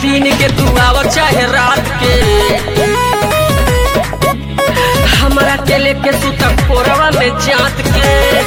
दिन के तू आव चाहे रात के हमरा के लेके सुता कोरवा में जात के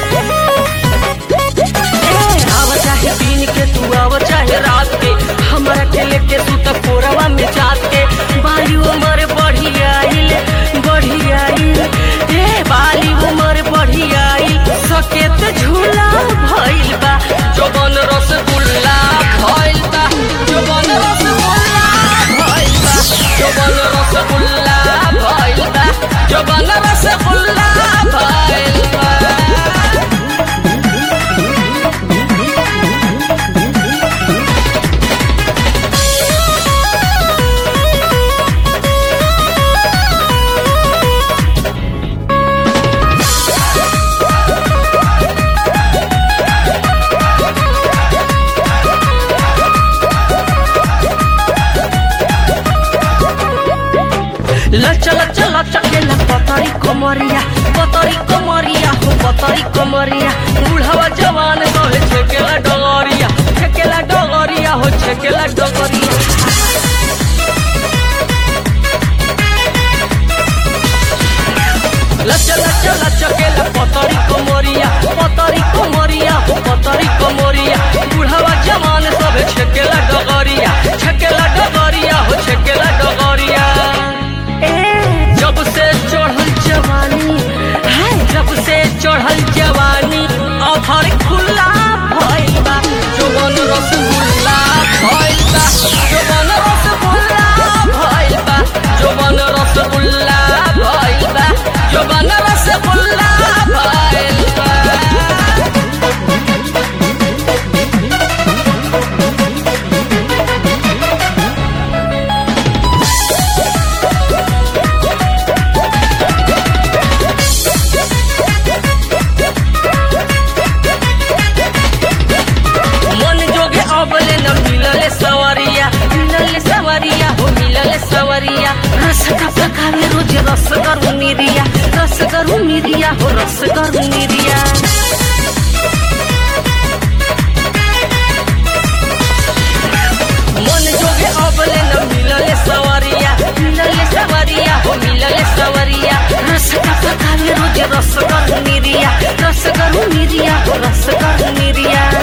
आव चाहे दिन के तू आव चाहे रात के हमरा के लेके सुता कोरवा में जात के बाली उमर बढ़ी आइल बढ़ी आइल ए बाली उमर बढ़ी आइल सकेत झूला भइल बा जवन रसगुल्ला भइल बा जवन रसगुल्ला भइल बा जवन रसगुल्ला भइल बा जवन रसगुल्ला भइल बा लच लच लचकेला पतरी कमरिया पतरी कमरिया हो पतरी कमरिया बुढ़वा जवान कहे छेकेला डगरिया छेकेला डगरिया हो छेकेला डगरिया लच लच लचकेला पतरी कमरिया पतरी कमरिया हो पतरी कमरिया बुढ़वा जवान सब छेकेला डगरिया छेकेला डगरिया हो छेकेला डगरिया जब से चढ़ल जवानी है जब से चढ़ल जवानी अधर खुला भइल बा जवन रसगुल्ला भइल बा जवन रसगुल्ला भइल बा जवन रसगुल्ला भइल बा जवन रसगुल्ला भइल बा मन जोगे अबले न मिलले सवरिया मिलले सवरिया हो मिलले सवरिया रस का पकावे रोज रस करू मिरिया रस करू मिरिया हो रस करू मिरिया मन जोगे अबले न मिलले सवरिया मिलले सवरिया हो मिलले सवरिया रस का पकावे रोज रस करू मिरिया रस करू मिरिया हो रस करू मिरिया